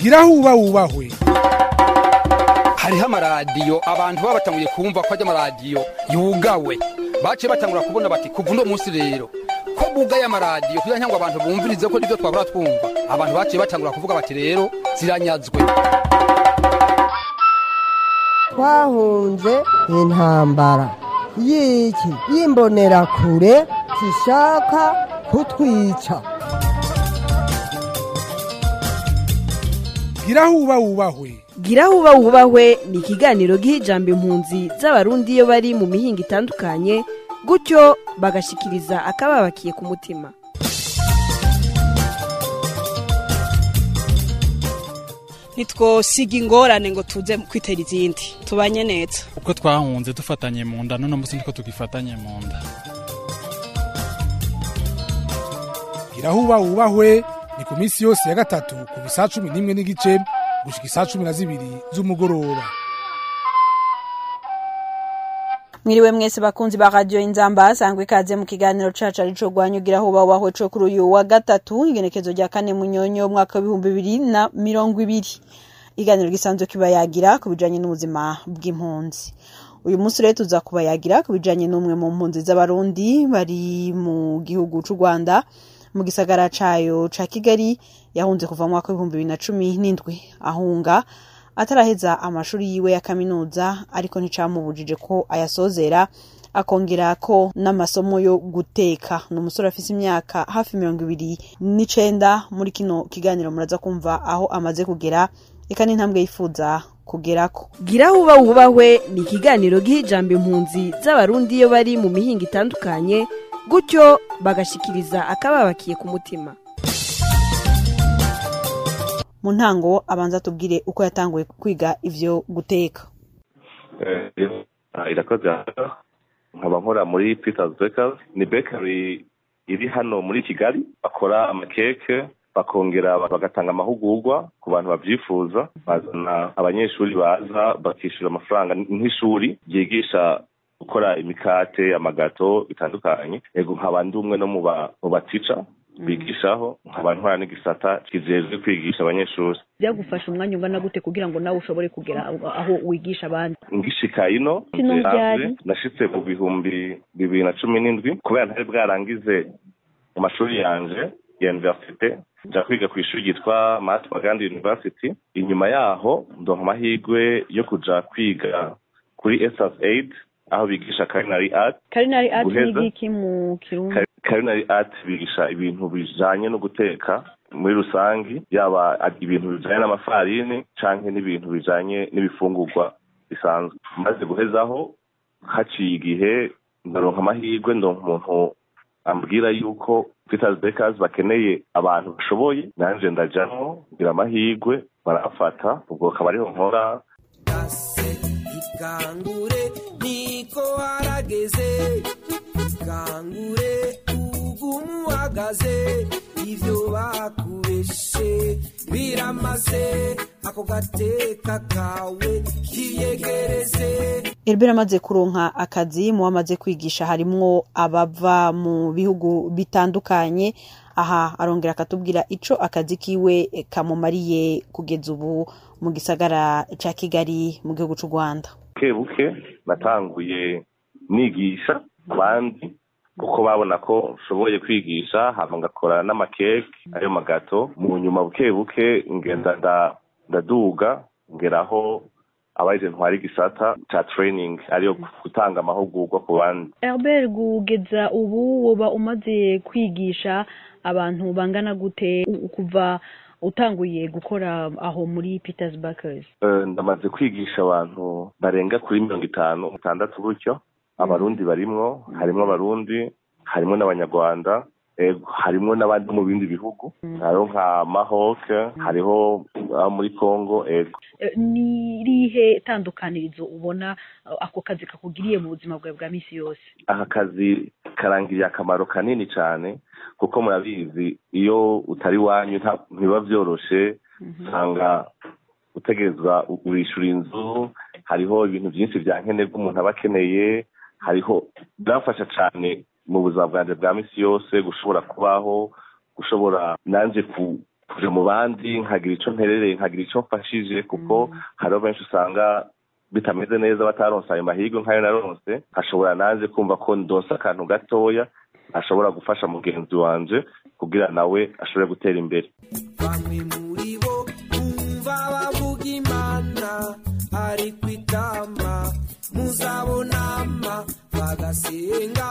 gira huba wubahwe hariho amaradiyo abantu baba batanguye kumva ko ajya amaradiyo yugawe baciye batangura kubona bati kuva uno munsi rero ko bugaye amaradiyo kugira ngo abantu bumvirize ko nibyo twabura twumva abantu baciye batangura kuvuga bati rero ziranyazwe twahunze intambara y'iki y'imbonerakure zishaka kutwica gira huba wubahwe gira huba wubahwe ni ikiganiro giha ijambo impunzi z'abarundi iyo bari mu mihinga itandukanye gutyo bagashikiriza akababakiye ku mutima ntitwosiga ingorane ngo tuze kwitera izindi tubanye neza uko twahunze dufatanye mu nda none munsi niko tugifatanye mu nda gira huba wubahwe ni ku minsi yose ya gatatu kuva isaa cumi n'imwe n'igice gushika isaa cumi na zibiri z'umugoroba mwiriwe mwese bakunzi ba radio inzamba sangwe ikaze mu kiganiro cacu arico gwanyugira ho bawaho co kuri uyu wa gatatu igenekezo rya kane munyonyo umwaka w'ibihumbi bibiri na mirongo ibiri iganiro gisanzwe kibayagira ku bijanye n'ubuzima bw'impunzi uyu munsi rero tuza kubayagira ku bijanye n'umwe mu mpunzi z'abarundi bari mu gihugu c'u rwanda mu gisagara cayo ca kigali yahunze kuva mu mwaka w'ibihumbi bibiri na cumi n'indwi ahunga ataraheza amashuri yiwe ya kaminuza ariko nticamubujije ko ayasozera akongera ko n'amasomo yo guteka ni umusore afise imyaka hafi mirongo ibiri n'icenda muri kino kiganiro muraza kumva aho amaze kugera eka n'intambwe yifuza kugerako gira huba wubahwe ni ikiganiro giha ijambo impunzi z'abarundi iyo bari mu mihinga itandukanye gutyo bagashikiriza akababakiye ku mutima mu ntango abanza tubwire uko yatanguye kwiga ivyo guteka irakoze nkaba nkora muri peters bakers ni bakery iri hano muri kigali bakora amakeke bakongera bagatanga amahugurwa ku bantu babyifuza bazana abanyeshuri baza bakishyura amafaranga nk'ishuri ryigisha gukora imikate amagato bitandukanye yego nkaba ndi umwe no mu batica bigishaho nkaba ntwara n'igisata kijejwe kwigisha abanyeshuri byagufasha umwanya ungana gute kugira ngo nawe ushobore kugera aho wigisha abandi ngishika ino nashitse mu bihumbi bibiri na cumi n'indwi kubera ntari bwarangize mu mashuri yanje ya universite nja kwiga ku ishuri ryitwa Mahatma Gandhi University inyuma yaho ndonka amahirwe yo kuja kwiga kuri Essence Aid aho bigisha culinary art culinary art ni iki mu kirundi culinary art bigisha ibintu bijanye no guteka muri rusangi yaba ibintu bijanye n'amafarini canke n'ibintu bijanye n'ibifungurwa bisanzwe maze guhezaho haciye igihe ndaronka amahirwe ndonka umuntu ambwira yuko Peters Bakers bakeneye abantu bashoboye nanje ndajamwo ngira amahirwe barafata ubwo akaba ariho nkora ikangure niko harageze ikangure ugumu uhagaze ivyo bakubeshe biramaze ako gateka kawe kiyegereze Herbert amaze kuronka akazi mu bamaze kwigisha harimwo abava mu bihugu bitandukanye aha arongera akatubwira ico akazi kiwe kamumariye kugeza ubu mu gisagara ca Kigali mu gihugu c'u Rwanda buke buke natanguye nigisha abandi kuko babona ko nshoboye kwigisha hama ngakora n'amakeke ayo magato mu nyuma buke buke ngenda ndaduga ngeraho abaje ntwara igisata ca training ariyo gutanga amahugurwa ku bandi Herbert kugeza ubu woba umaze kwigisha abantu bangana gute kuva utanguye gukora aho muri Peters Bakers ndamaze kwigisha abantu barenga kuri mirongo itanu itandatu gutyo abarundi barimwo harimwo abarundi harimwo n'abanyarwanda harimwo n'abandi mu bindi bihugu hariho nka mahoke hariho abo muri congo ego ni irihe tandukanirizo ubona ako kazi kakugiriye mu buzima bwawe bwa minsi yose aka kazi karangiriye akamaro kanini cyane kuko murabizi iyo utari wanyu ntibiba byoroshe usanga utegerezwa urishura inzu hariho ibintu byinshi bya nkenerwa umuntu aba akeneye hariho birafasha cyane mu buzima bwanjye bwa minsi yose gushobora kubaho gushobora nanjye kuja mu bandi nkagira ico nterereye nkagira ico mfashije kuko hariho benshi usanga bitameze neza bataronse ayo mahirwe nk'ayo naronse nkashobora nanje kumva ko ndonse akantu gatoya ashobora gufasha mugenzi wanje kugira nawe ashobore gutera imbere bamwe muri bo bumva bavuga imana ariko itama muzabonama bagasenga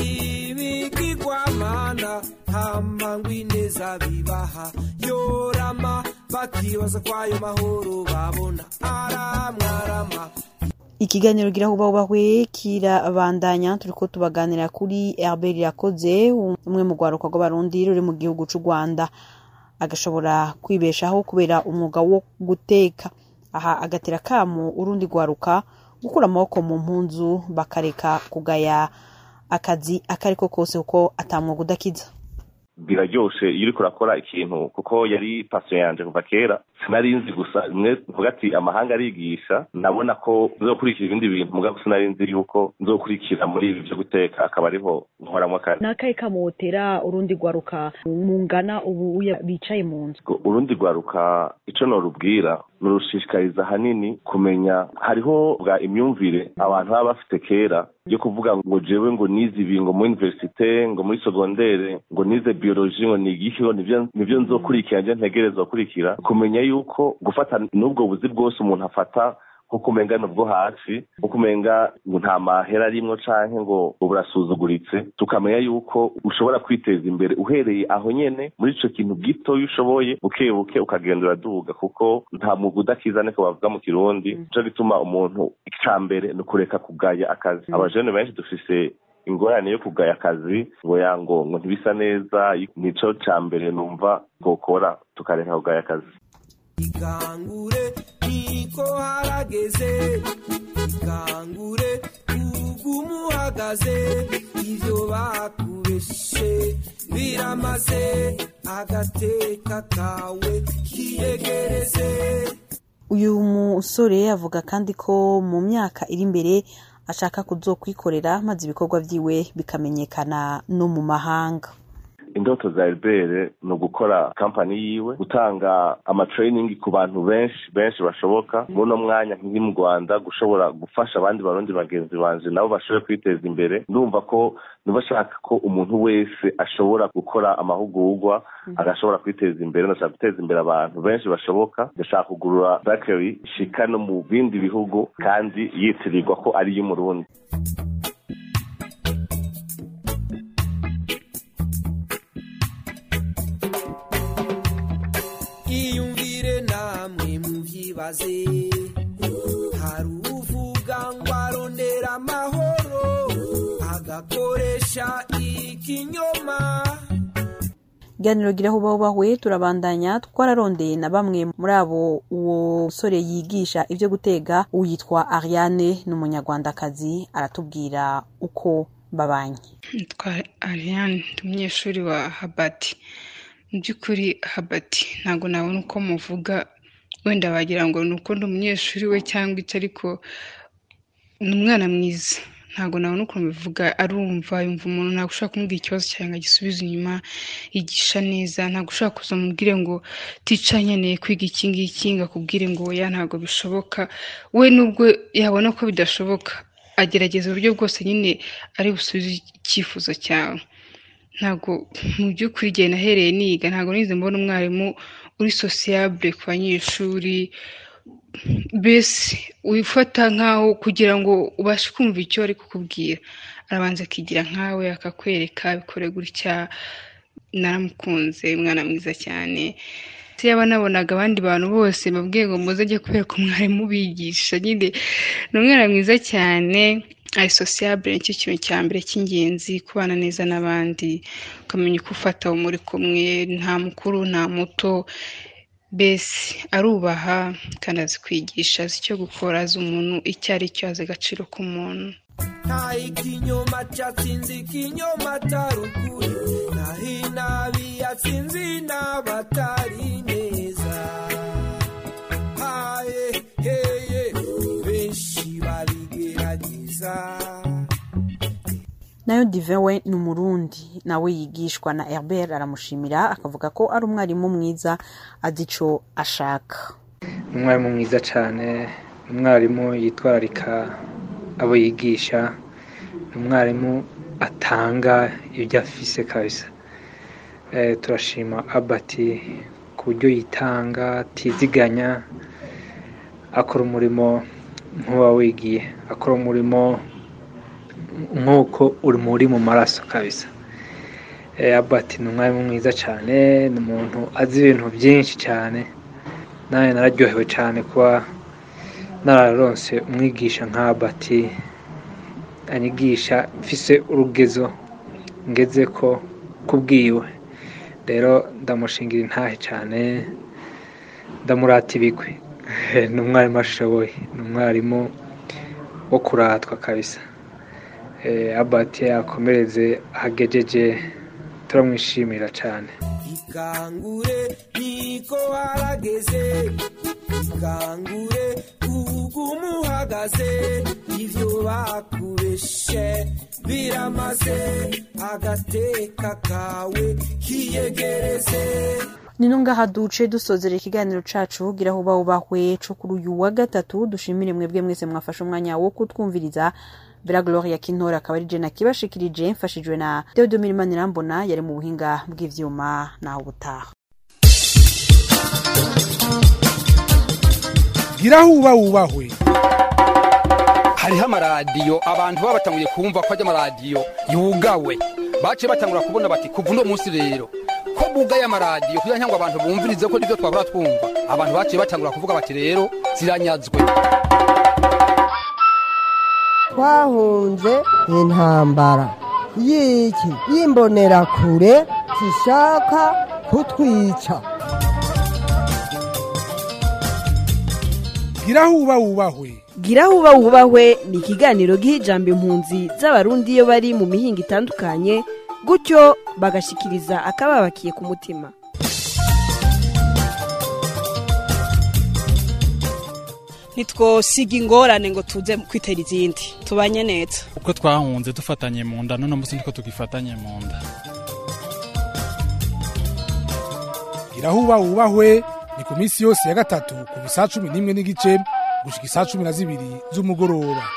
ibigirwamana hama ngo ineza bibaha yorama bakibaza kwayo mahoro babona aramwarama ikiganiro gira huba hubahwe kirabandanya turiko tubaganira kuri Herbert Yakoze umwe mu rwaruka rw'abarundi ruri mu gihugu c'u Rwanda agashobora kwibeshaho kubera umwuga wo guteka aha agatera kamu urundi rwaruka gukura amaboko mu mpunzu bakareka kugaya akazi akariko kose kuko atamwuga udakiza biraryoshe iyo uriko urakora ikintu kuko yari pasiyo yanje kuva kera sinari nzi gusa rimwe mvuga ati amahanga arigisha nabona ko nzokurikira ibindi bintu mugabo sinari nzi yuko nzokurikira muri ibi vyo guteka akaba ariho nkoramwo akazi nakahe kamotera urundi rwaruka mungana ubu uya bicaye mu nzu urundi rwaruka ico norubwira nurushishikariza hanini kumenya hariho bwa imyumvire abantu baba bafite kera yo kuvuga ngo jewe ngo nize ibi ngo muri universite ngo muri segondere ngo nize biologie ngo nigiki ngo nivyo nivyo nzokurikira nje ntegerezwa gukurikira kumenya yuko gufata n'ubwo buzi bwose umuntu afata nko kumenga nubwo hasi nko kumenga ngo nta mahera arimwo canke ngo burasuzuguritse tukamenya yuko ushobora kwiteza imbere uhereye aho nyene muri ico kintu gito iyo ushoboye buke buke ukagenda uraduga kuko nta mwuga udakiza niko bavuga mu kirundi nico gituma umuntu ica mbere ni ukureka kugaya akazi abajene benshi dufise ingorane yo kugaya akazi ngo yango ngo ntibisa neza nico ca mbere numva twokora tukareka kugaya akazi ikangure niko harageze ikangure ugumuhagaze ivyo bakubeshe biramaze agateka kawe kiyegereze uyu musore avuga kandi ko mu myaka iri imbere ashaka kuzokwikorera maze ibikorwa vyiwe bikamenyekana no mu mahanga indoto za Albert ni ugukora kampani yiwe gutanga amatraining ku bantu benshi benshi bashoboka muri uno mwanya nk'iri mu Rwanda gushobora gufasha abandi barundi bagenzi banje nabo bashobore kwiteza imbere ndumva ko niba ashaka ko umuntu wese ashobora gukora amahugurwa agashobora kwiteza imbere ndashaka guteza imbere abantu benshi bashoboka ndashaka kugurura bakery ishika no mu bindi bihugu kandi yitirirwa ko ari iy'umurundi iyumvire namwe muvyibaze hari uvuga ngo arondera amahoro agakoresha ikinyoma iganiro gira huba hubahwe turabandanya twararondeye na bamwe muri abo uwo musore yigisha ivyo gutega uyitwa Ariane ni umunyarwandakazi aratubwira uko babanye nitwa Ariane ndi umunyeshuri wa Habati mu by'ukuri Habati ntabwo nabona uko muvuga wenda wagira ngo ni uko ndi umunyeshuri we cyangwa icyo ariko ni umwana mwiza ntabwo nabona ukuntu bivuga arumva yumva umuntu ntabwo ushobora kumubwira ikibazo cyawe ngo agisubize inyuma yigisha neza ntabwo ushobora kuza mubwire ngo tica nkeneye kwiga iki ngiki ngo akubwire ngo oya ntabwo bishoboka we nubwo yabona ko bidashoboka agerageza uburyo bwose nyine ari busubize icyifuzo cyawe ntabwo mu by'ukuri igihe nahereye niga ntabwo nize mbona umwarimu uri sosiyabure ku banyeshuri mbese wifata nkaho kugira ngo ubashe kumva icyo ari kukubwira arabanza akigira nkawe akakwereka bikore gutya naramukunze umwana mwiza cyane yaba nabonaga abandi bantu bose babwiye ngo muze ajye kwereka umwarimu ubigisha nyine ni umwana mwiza cyane ari sosiyabure nicyo kintu cya mbere cy'ingenzi kubana neza n'abandi ukamenya uko ufata uwo muri kumwe nta mukuru nta muto mbese arubaha kandi azi kwigisha azi icyo gukora azi umuntu icyo ari cyo azi agaciro k'umuntu nta ikinyoma cyatsinze ikinyoma atari ukuri naho inabi yatsinze inaba atari neza haye heye benshi babigerageza nayo divin we ni umurundi nawe yigishwa na herbert aramushimira akavuga ko ari umwarimu mwiza azi ico ashaka ni umwarimu mwiza cyane ni umwarimu yitwararika abo yigisha ni umwarimu atanga ibyo afise kabisa Eh, turashima abati ku buryo yitanga atiziganya akora umurimo nk'uba wigiye akora umurimo nk'uko uri muri mu maraso kabisa Eh, abati ni umwarimu mwiza cyane ni umuntu azi ibintu byinshi cyane nawe nararyohewe cyane kuba nararonse umwigisha nka abati anyigisha mfise urugezo ngeze ko kubwiwe rero ndamushingira intahe cyane ndamurata ibigwi ni umwarimu ashoboye ni umwarimu wo kuratwa kabisa Eh, abati yakomereze ahagejeje turamwishimira cyane ikangure niko harageze ikangure ugumu uhagaze ivyo bakubeshe biramaze agateka kawe kiyegereze nino ngaha duce dusozera ikiganiro cacu gira aho bawubahwe co kuri uyu wa gatatu dushimire mwebwe mwese mwafashe umwanya wo kutwumviriza Vera Gloria Kintora akaba ari je nakibashikirije mfashijwe na Theodomir Manirambona yari mu buhinga bw'ivyuma naho ubutaha gira huba wubahwe hariho amaradiyo abantu baba batanguye kumva ko ajya amaradiyo yugawe baciye batangura kubona bati kuva uno munsi rero ko bugaye amaradiyo kugira ngo abantu bumvirize ko nibyo twahora twumva abantu baciye batangura kuvuga bati rero ziranyazwe twahunze intambara y'iki y'imbonerakure zishaka kutwica gira huba wubahwe gira huba wubahwe ni ikiganiro giha ijambo impunzi z'abarundi iyo bari mu mihinga itandukanye gutyo bagashikiriza akababakiye ku mutima ntitwosiga ingorane ngo tuze kwitera izindi tubanye neza uko twahunze dufatanye mu nda none munsi niko tugifatanye mu nda gira huba wubahwe ni ku minsi yose ya gatatu kuva isaa cumi n'imwe n'igice gushika isaa cumi na zibiri z'umugoroba